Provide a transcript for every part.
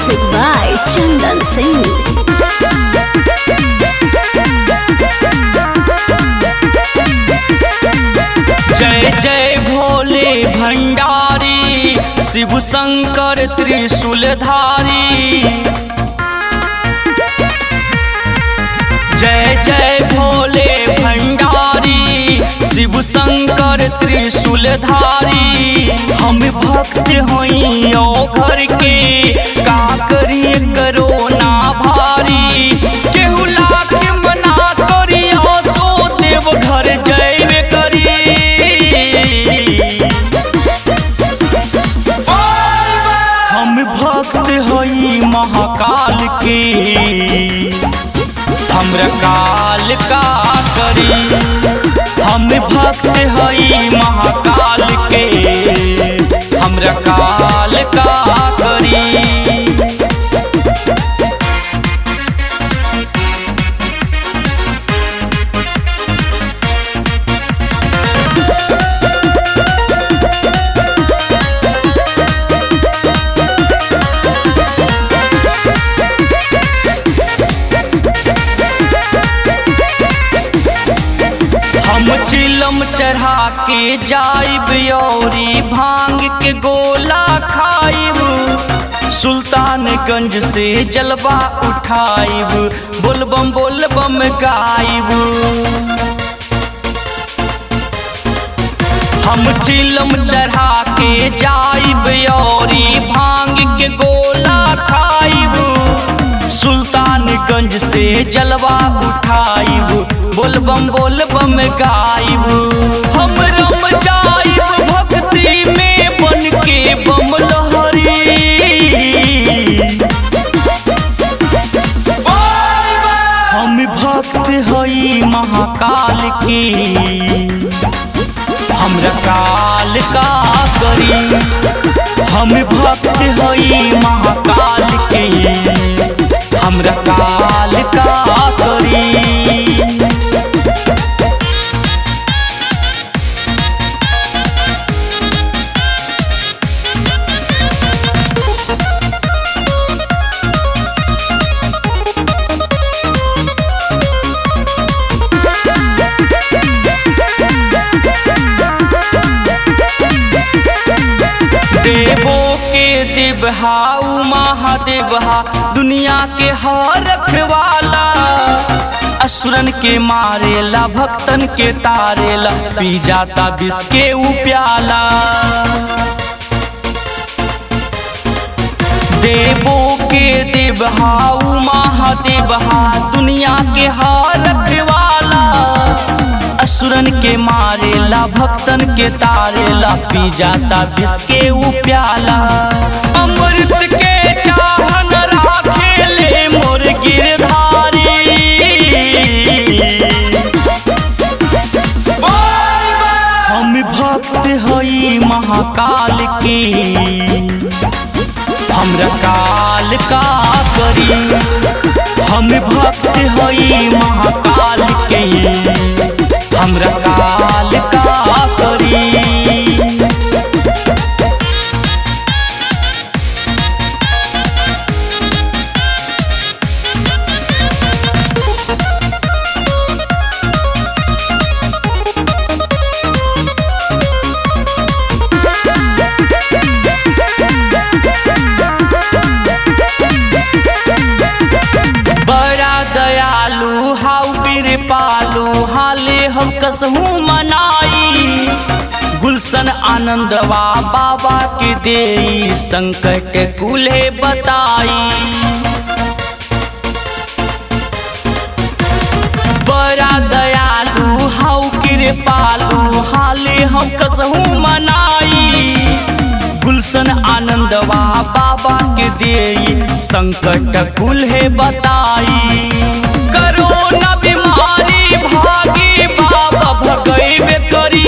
Music by Chandan Singh. जय जय भोले भंडारी शिव शंकर त्रिशूलधारी जय जय भोले भंडारी शिव शंकर त्रिशूलधारी हम भक्त होई ओ घर के का करिए करो ना भारी केहू लाख मना करियो सो देव घर जयवे करी हम भक्त हई महाकाल के हमरा काल का करी हम भक्त हई महाकाल के हमरा काल का करी हम चिलम चढ़ा के जाइब औरी भांग के गोला खाइब सुल्तानगंज से जलवा उठाइब बोलबम बोलबम गाइब हम चिलम चढ़ा के जाइब औरी भांग के गोला खाइब सुल्तानगंज से जलवा उठाइब बोलबम बोलबम गाइब हम रम जाइब भक्ति में बन के बम लहरी हम भक्त हई महाकाल के हमरा काल का करी हम भक्त हई महाकाल के हमरा काल का करी देवो के देवहा उ महादेवहा दुनिया के हर रखवाला असुरन के मारेला भक्तन के तारेला पी जाता विष के उ प्याला देवो के देवहा उ महादेवहा दुनिया के हर रखवाला असुरन के मारेला भक्तन के तारेला पी जाता विष के उ प्याला अमृत के चाहन राखेले मोर गिरधारी हम भक्त हई महाकाल के हमरा काल का करी हम भक्त हई महाकाल के हमरा काल का करी बड़ा दयालु हाउ बीर पालू हाले हम कसहू मनाई गुलशन आनंदवा बाबा के दे संकट कुले बताई बड़ा दयालु हाउ कृपालु हाले हम कसहू मनाई गुलशन आनंदवा बाबा के दे संकट कुल्हे बताई करोना बीमारी भागी बाबा भगैबे करी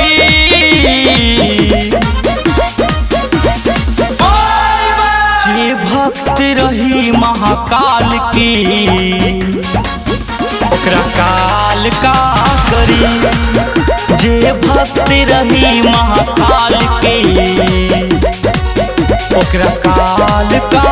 जे भक्त रही महाकाल की ओकरा काल का करी जे भक्त रही महाकाल के ओकरा काल का